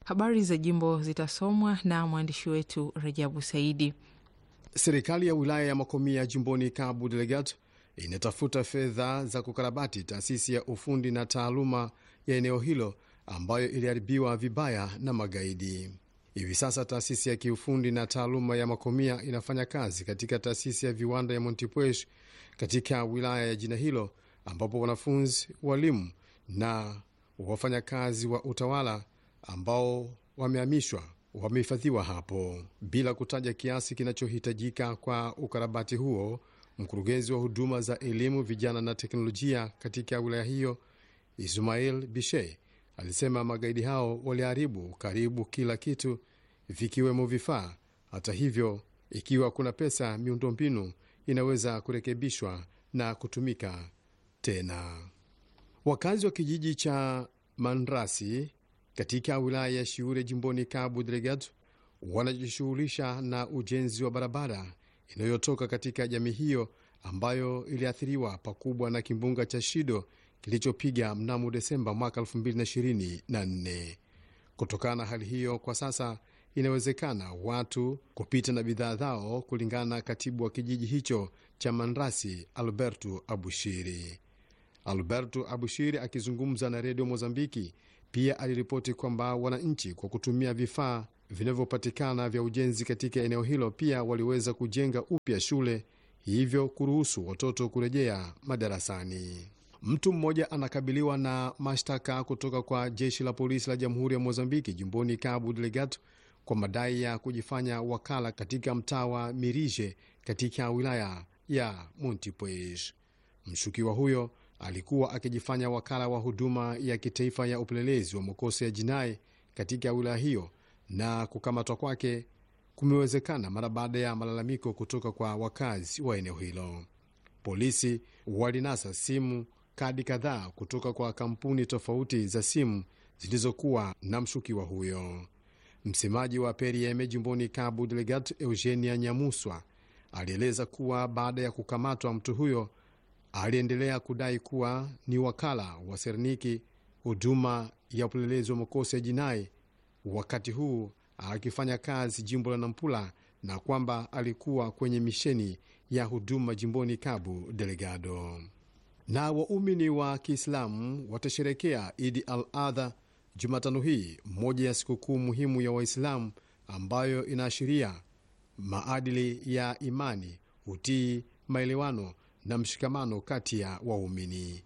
Habari za jimbo zitasomwa na mwandishi wetu Rajabu Saidi. Serikali ya wilaya ya Makomia jimboni Cabo Delgado inatafuta fedha za kukarabati taasisi ya ufundi na taaluma ya eneo hilo ambayo iliharibiwa vibaya na magaidi. Hivi sasa taasisi ya kiufundi na taaluma ya Makomia inafanya kazi katika taasisi ya viwanda ya Montepuez katika wilaya ya jina hilo, ambapo wanafunzi, walimu na wafanyakazi wa utawala ambao wamehamishwa wamehifadhiwa hapo bila kutaja kiasi kinachohitajika kwa ukarabati huo. Mkurugenzi wa huduma za elimu, vijana na teknolojia katika wilaya hiyo Ismail Bishe alisema magaidi hao waliharibu karibu kila kitu vikiwemo vifaa. Hata hivyo, ikiwa kuna pesa, miundombinu inaweza kurekebishwa na kutumika tena. Wakazi wa kijiji cha Manrasi katika wilaya ya Shiure jimboni Cabo Delgado wanajishughulisha na ujenzi wa barabara inayotoka katika jamii hiyo ambayo iliathiriwa pakubwa na kimbunga cha Shido kilichopiga mnamo Desemba mwaka 2024. Kutokana na hali hiyo, kwa sasa inawezekana watu kupita na bidhaa zao, kulingana na katibu wa kijiji hicho cha Manrasi, Alberto Abushiri. Alberto Abushiri akizungumza na redio Mozambiki pia aliripoti kwamba wananchi kwa kutumia vifaa vinavyopatikana vya ujenzi katika eneo hilo pia waliweza kujenga upya shule, hivyo kuruhusu watoto kurejea madarasani. Mtu mmoja anakabiliwa na mashtaka kutoka kwa jeshi la polisi la jamhuri ya Mozambiki jimboni Cabo Delgado kwa madai ya kujifanya wakala katika mtaa wa Mirije katika wilaya ya Montepuez. Mshukiwa huyo alikuwa akijifanya wakala wa huduma ya kitaifa ya upelelezi wa makosa ya jinai katika wilaya hiyo, na kukamatwa kwake kumewezekana mara baada ya malalamiko kutoka kwa wakazi wa eneo hilo. Polisi walinasa simu kadi kadhaa kutoka kwa kampuni tofauti za simu zilizokuwa na mshukiwa huyo. Msemaji wa Perieme jimboni Cabo Delgado, Eugenia Nyamuswa, alieleza kuwa baada ya kukamatwa mtu huyo aliendelea kudai kuwa ni wakala wa Serniki, huduma ya upelelezi wa makosa ya jinai, wakati huu akifanya kazi jimbo la Nampula, na kwamba alikuwa kwenye misheni ya huduma jimboni Cabo Delgado. Na waumini wa Kiislamu watasherekea Idi al Adha Jumatano hii, moja ya sikukuu muhimu ya Waislamu ambayo inaashiria maadili ya imani, utii, maelewano na mshikamano kati ya waumini.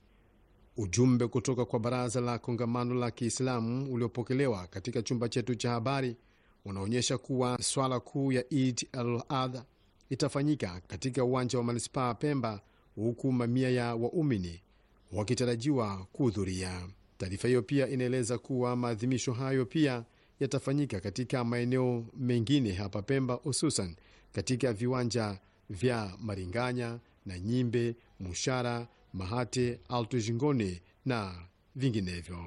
Ujumbe kutoka kwa Baraza la Kongamano la Kiislamu uliopokelewa katika chumba chetu cha habari unaonyesha kuwa swala kuu ya Eid al-Adha itafanyika katika uwanja wa manispaa Pemba, huku mamia ya waumini wakitarajiwa kuhudhuria. Taarifa hiyo pia inaeleza kuwa maadhimisho hayo pia yatafanyika katika maeneo mengine hapa Pemba, hususan katika viwanja vya Maringanya na Nyimbe, Mushara, Mahate, Alto Jingone na vinginevyo.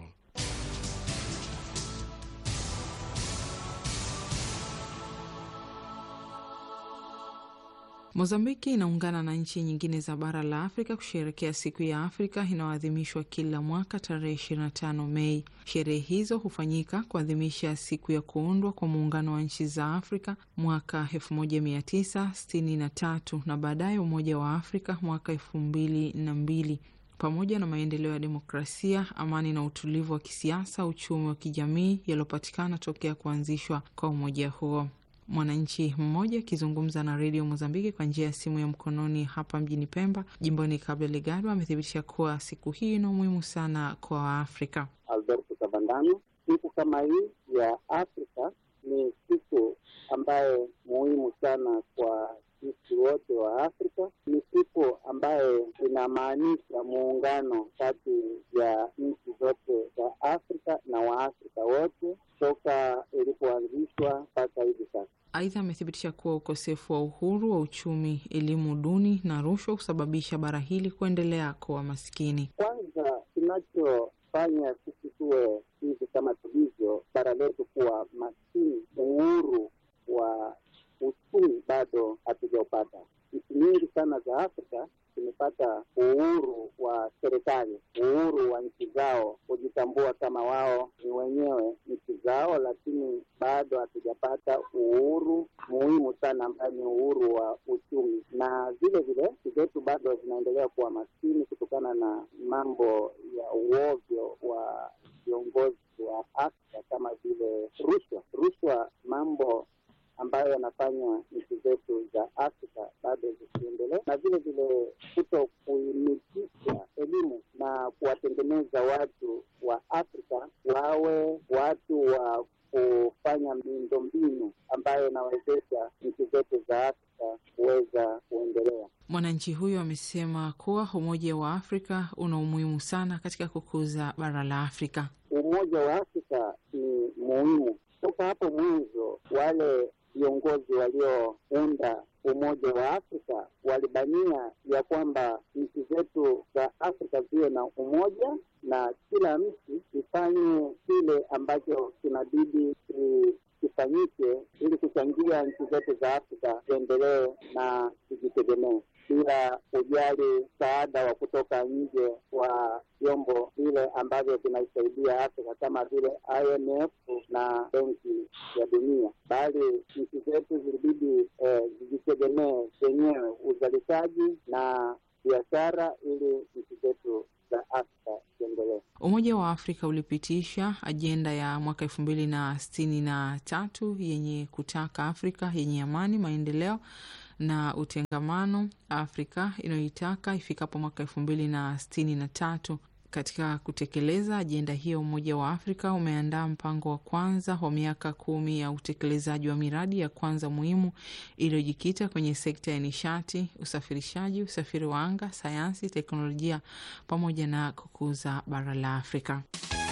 Mozambiki inaungana na nchi nyingine za bara la Afrika kusherekea siku ya Afrika inayoadhimishwa kila mwaka tarehe 25 Mei. Sherehe hizo hufanyika kuadhimisha siku ya kuundwa kwa muungano wa nchi za Afrika mwaka 1963 na baadaye Umoja wa Afrika mwaka elfu mbili na mbili pamoja na maendeleo ya demokrasia, amani na utulivu wa kisiasa, uchumi wa kijamii yaliyopatikana tokea kuanzishwa kwa umoja huo. Mwananchi mmoja akizungumza na redio Mozambiki kwa njia ya simu ya mkononi hapa mjini Pemba, jimboni Cabo Delgado, amethibitisha kuwa siku hii ina umuhimu sana kwa Waafrika. Alberto Kabandano, siku kama hii ya Afrika ni siku ambayo muhimu sana kwa sisi wote wa Afrika. Ni siku ambayo inamaanisha muungano kati ya nchi zote za Afrika na Waafrika wote toka ilipoanzishwa mpaka hivi sasa. Aidha, amethibitisha kuwa ukosefu wa uhuru wa uchumi, elimu duni na rushwa husababisha bara hili kuendelea kuwa maskini. Kwanza, kinachofanya sisi tuwe hivi kama tulivyo, bara letu kuwa maskini, uhuru wa uchumi bado hatujaupata. Nchi nyingi sana za Afrika zimepata uhuru wa serikali, uhuru wa nchi zao kujitambua kutambua kama wao ni wenyewe nchi zao, lakini bado hatujapata uhuru muhimu sana ambayo ni uhuru wa uchumi, na vile vile nchi zetu bado zinaendelea kuwa maskini kutokana na mambo ya uovyo wa viongozi wa Afrika kama vile rushwa. Rushwa, mambo ambayo yanafanya nchi zetu za Afrika bado zisiendelee, na vile vile kuto kuimikisha elimu na kuwatengeneza watu wa Afrika wawe watu wa kufanya miundombinu ambayo inawezesha nchi zetu za Afrika kuweza kuendelea. Mwananchi huyo amesema kuwa Umoja wa Afrika una umuhimu sana katika kukuza bara la Afrika. Umoja wa Afrika ni muhimu. Toka hapo mwanzo, wale viongozi waliounda Umoja wa Afrika walibania ya kwamba nchi zetu za Afrika ziwe na umoja na kila nchi ifanye kile ambacho kinabidi kifanyike ili kuchangia nchi zetu za Afrika ziendelee na zijitegemee bila kujali msaada wa kutoka nje wa vyombo vile ambavyo vinaisaidia Afrika kama vile IMF na Benki ya Dunia, bali nchi zetu zilibidi eh, zijitegemee zenyewe uzalishaji na biashara ili nchi zetu za Afrika ziendelee. Umoja wa Afrika ulipitisha ajenda ya mwaka elfu mbili na sitini na tatu yenye kutaka Afrika yenye amani, maendeleo na utengamano, Afrika inayoitaka ifikapo mwaka elfu mbili na sitini na tatu. Katika kutekeleza ajenda hiyo, Umoja wa Afrika umeandaa mpango wa kwanza wa miaka kumi ya utekelezaji wa miradi ya kwanza muhimu iliyojikita kwenye sekta ya nishati, usafirishaji, usafiri wa anga, sayansi, teknolojia pamoja na kukuza bara la Afrika.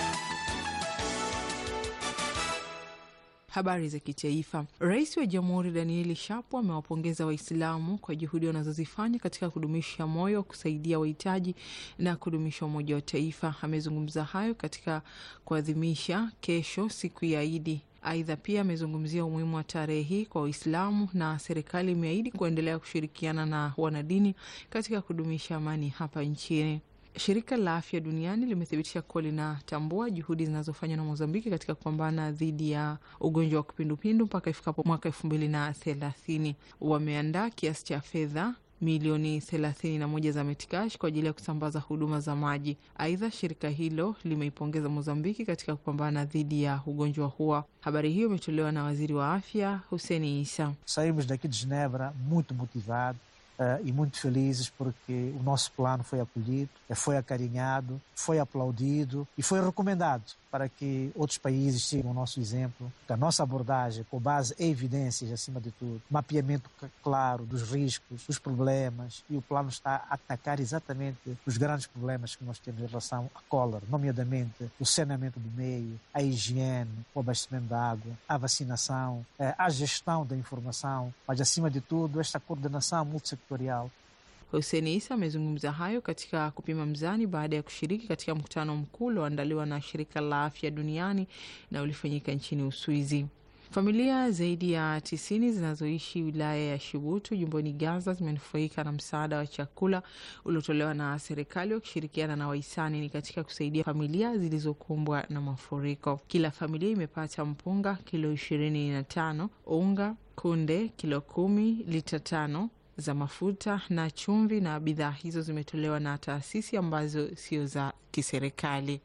Habari za kitaifa. Rais wa Jamhuri Danieli Shapo amewapongeza Waislamu kwa juhudi wanazozifanya katika kudumisha moyo wa kusaidia wahitaji na kudumisha umoja wa taifa. Amezungumza hayo katika kuadhimisha kesho siku ya Idi. Aidha, pia amezungumzia umuhimu wa tarehe hii kwa Waislamu na serikali imeahidi kuendelea kushirikiana na wanadini katika kudumisha amani hapa nchini. Shirika la Afya Duniani limethibitisha kuwa linatambua juhudi zinazofanywa na Mozambiki katika kupambana dhidi ya ugonjwa wa kipindupindu mpaka ifikapo mwaka elfu mbili na thelathini. Wameandaa kiasi cha fedha milioni thelathini na moja za metikash kwa ajili ya kusambaza huduma za maji. Aidha, shirika hilo limeipongeza Mozambiki katika kupambana dhidi ya ugonjwa huo. Habari hiyo imetolewa na waziri wa afya Huseni Isa. Saímos daqui de Genebra muito motivado Uh, e muito felizes porque o nosso plano foi acolhido, foi acarinhado, foi aplaudido e foi recomendado para que outros países sigam o nosso exemplo. A nossa abordagem, com base em evidências, acima de tudo, mapeamento claro dos riscos, dos problemas, e o plano está a atacar exatamente os grandes problemas que nós temos em relação à cólera, nomeadamente o saneamento do meio, a higiene, o abastecimento da água, a vacinação, a gestão da informação, mas acima de tudo esta coordenação multissectorial Huseni Isa amezungumza hayo katika kupima mzani baada ya kushiriki katika mkutano mkuu ulioandaliwa na shirika la afya duniani na ulifanyika nchini Uswizi. Familia zaidi ya tisini zinazoishi wilaya ya Shibutu jimboni Gaza zimenufaika na msaada wa chakula uliotolewa na serikali wakishirikiana na wahisani ni katika kusaidia familia zilizokumbwa na mafuriko. Kila familia imepata mpunga kilo ishirini na tano, unga kunde kilo kumi, lita tano za mafuta na chumvi, na bidhaa hizo zimetolewa na taasisi ambazo sio za kiserikali.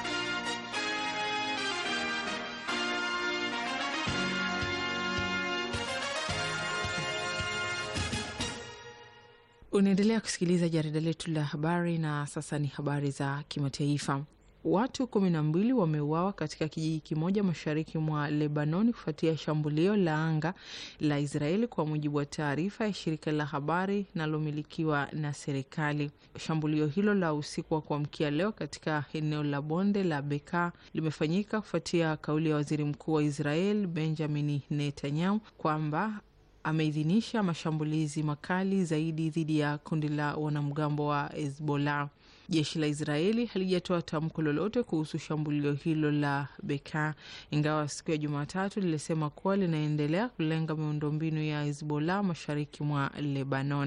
Unaendelea kusikiliza jarida letu la habari, na sasa ni habari za kimataifa. Watu kumi na mbili wameuawa katika kijiji kimoja mashariki mwa Lebanoni kufuatia shambulio la anga la Israeli, kwa mujibu wa taarifa ya shirika la habari linalomilikiwa na serikali. Shambulio hilo la usiku wa kuamkia leo katika eneo la bonde la Beka limefanyika kufuatia kauli ya waziri mkuu wa Israel Benjamin Netanyahu kwamba ameidhinisha mashambulizi makali zaidi dhidi ya kundi la wanamgambo wa Hezbollah. Jeshi la Israeli halijatoa tamko lolote kuhusu shambulio hilo la Beka, ingawa siku ya Jumatatu lilisema kuwa linaendelea kulenga miundombinu ya Hezbollah mashariki mwa Lebanoni.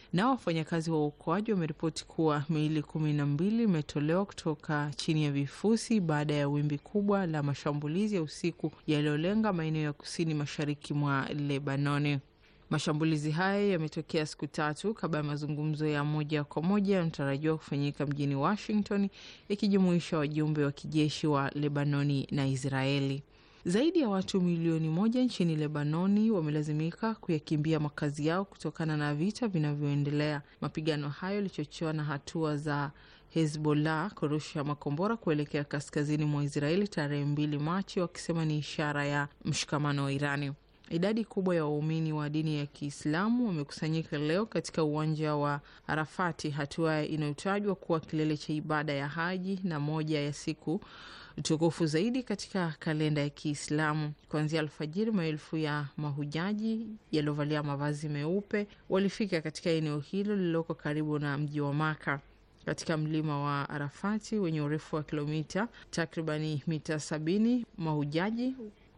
Nao wafanyakazi wa uokoaji wameripoti kuwa miili kumi na mbili imetolewa kutoka chini ya vifusi baada ya wimbi kubwa la mashambulizi ya usiku yaliyolenga maeneo ya kusini mashariki mwa Lebanoni. Mashambulizi hayo yametokea siku tatu kabla ya mazungumzo ya moja kwa moja yanatarajiwa kufanyika mjini Washington, ikijumuisha wajumbe wa kijeshi wa Lebanoni na Israeli. Zaidi ya watu milioni moja nchini Lebanoni wamelazimika kuyakimbia makazi yao kutokana na vita vinavyoendelea. Mapigano hayo yalichochewa na hatua za Hezbollah kurusha makombora kuelekea kaskazini mwa Israeli tarehe mbili Machi, wakisema ni ishara ya mshikamano wa Irani. Idadi kubwa ya waumini wa dini ya Kiislamu wamekusanyika leo katika uwanja wa Arafati, hatua inayotajwa kuwa kilele cha ibada ya haji na moja ya siku tukufu zaidi katika kalenda ya Kiislamu. Kuanzia alfajiri, maelfu ya mahujaji yaliyovalia mavazi meupe walifika katika eneo hilo lililoko karibu na mji wa Maka katika mlima wa Arafati wenye urefu wa kilomita takribani mita sabini. Mahujaji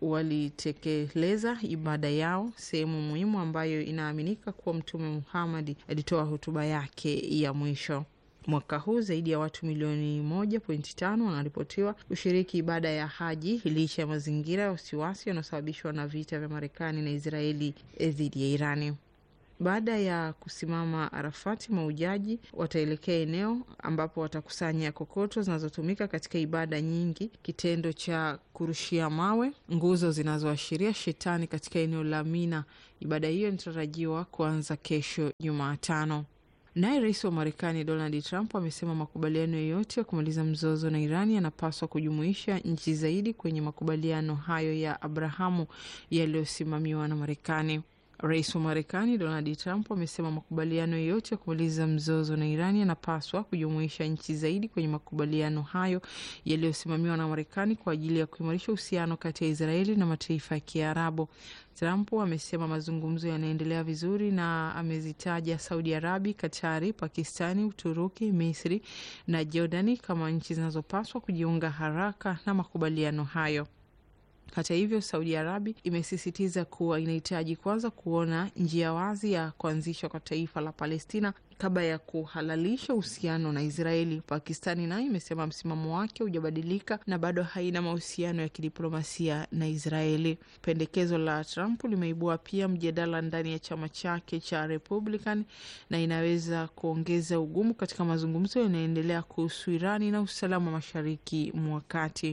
walitekeleza ibada yao sehemu muhimu ambayo inaaminika kuwa Mtume Muhammad alitoa hotuba yake ya mwisho. Mwaka huu zaidi ya watu milioni moja pointi tano wanaripotiwa kushiriki ibada ya haji licha ya mazingira ya wasiwasi yanayosababishwa na vita vya Marekani na Israeli dhidi ya Irani. Baada ya kusimama Arafati, maujaji wataelekea eneo ambapo watakusanya kokoto zinazotumika katika ibada nyingi, kitendo cha kurushia mawe, nguzo zinazoashiria shetani katika eneo la Mina. Ibada hiyo inatarajiwa kuanza kesho Jumatano. Naye rais wa Marekani Donald Trump amesema makubaliano yoyote ya kumaliza mzozo na Irani yanapaswa kujumuisha nchi zaidi kwenye makubaliano hayo ya Abrahamu yaliyosimamiwa na Marekani. Rais wa Marekani Donald Trump amesema makubaliano yoyote ya kumaliza mzozo na Irani yanapaswa kujumuisha nchi zaidi kwenye makubaliano hayo yaliyosimamiwa na Marekani kwa ajili ya kuimarisha uhusiano kati ya Israeli na mataifa ya Kiarabu. Trump amesema mazungumzo yanaendelea vizuri na amezitaja Saudi Arabia, Katari, Pakistani, Uturuki, Misri na Jordani kama nchi zinazopaswa kujiunga haraka na makubaliano hayo. Hata hivyo, Saudi Arabia imesisitiza kuwa inahitaji kwanza kuona njia wazi ya kuanzishwa kwa taifa la Palestina kabla ya kuhalalisha uhusiano na Israeli. Pakistani nayo imesema msimamo wake hujabadilika na bado haina mahusiano ya kidiplomasia na Israeli. Pendekezo la Trump limeibua pia mjadala ndani ya chama chake cha Republican na inaweza kuongeza ugumu katika mazungumzo yanayoendelea kuhusu Irani na usalama mashariki mwa kati.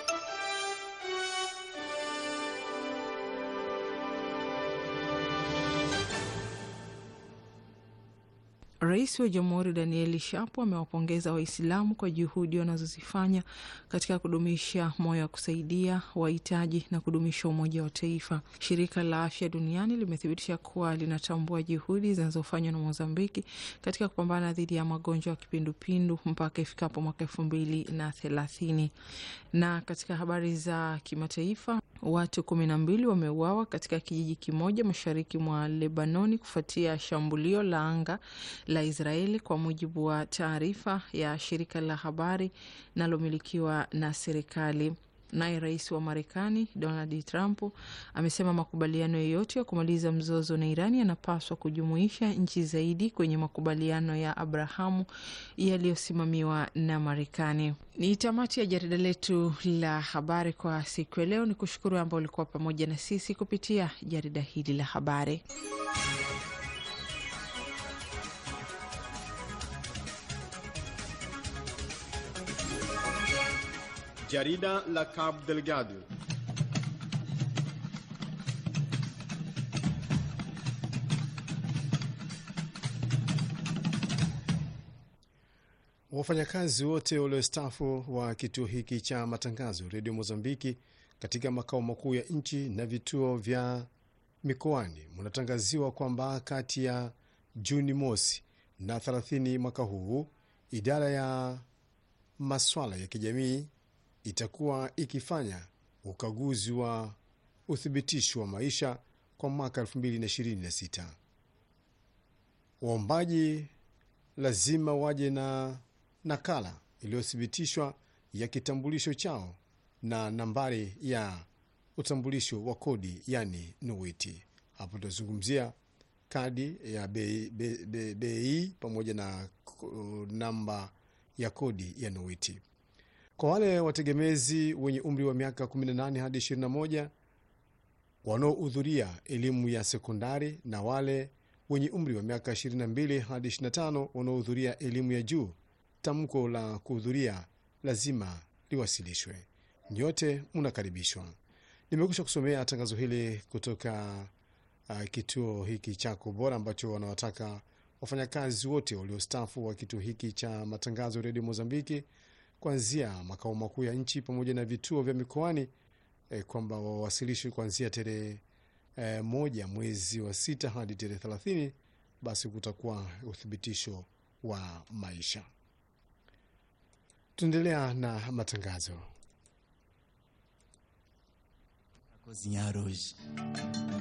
Rais wa Jamhuri Danieli Shapo amewapongeza Waislamu kwa juhudi wanazozifanya katika kudumisha moyo wa kusaidia wahitaji na kudumisha umoja wa taifa. Shirika la Afya Duniani limethibitisha kuwa linatambua juhudi zinazofanywa na Mozambiki katika kupambana dhidi ya magonjwa ya kipindupindu mpaka ifikapo mwaka elfu mbili na thelathini. Na katika habari za kimataifa, watu kumi na mbili wameuawa katika kijiji kimoja mashariki mwa Lebanoni kufuatia shambulio la anga la Israeli kwa mujibu wa taarifa ya shirika la habari linalomilikiwa na serikali. Naye rais wa Marekani Donald Trump amesema makubaliano yoyote ya kumaliza mzozo na Irani yanapaswa kujumuisha nchi zaidi kwenye makubaliano ya Abrahamu yaliyosimamiwa na Marekani. Ni tamati ya jarida letu la habari kwa siku ya leo. Ni kushukuru ambao ulikuwa pamoja na sisi kupitia jarida hili la habari. Jarida la Cabo Delgado. Wafanyakazi wote waliostaafu wa kituo hiki cha matangazo redio Mozambiki katika makao makuu ya nchi na vituo vya mikoani mnatangaziwa kwamba kati ya Juni mosi na 30 mwaka huu idara ya maswala ya kijamii itakuwa ikifanya ukaguzi wa uthibitisho wa maisha kwa mwaka 2026. Waombaji lazima waje na nakala iliyothibitishwa ya kitambulisho chao na nambari ya utambulisho wa kodi, yani NUITI. Hapo tunazungumzia kadi ya bei be, be, bei pamoja na uh, namba ya kodi ya NOIT. Kwa wale wategemezi wenye umri wa miaka 18 hadi 21 wanaohudhuria elimu ya sekondari na wale wenye umri wa miaka 22 hadi 25 wanaohudhuria elimu ya juu, tamko la kuhudhuria lazima liwasilishwe. Nyote mnakaribishwa. Nimekusha kusomea tangazo hili kutoka uh, kituo hiki chako bora ambacho wanawataka wafanyakazi wote waliostaafu wa kituo hiki cha matangazo redio Mozambiki kuanzia makao makuu ya nchi pamoja na vituo vya mikoani eh, kwamba wawasilishwe kuanzia tarehe eh, moja mwezi wa sita hadi tarehe thelathini. Basi kutakuwa uthibitisho wa maisha. Tunaendelea na matangazo. cozinhar hoje.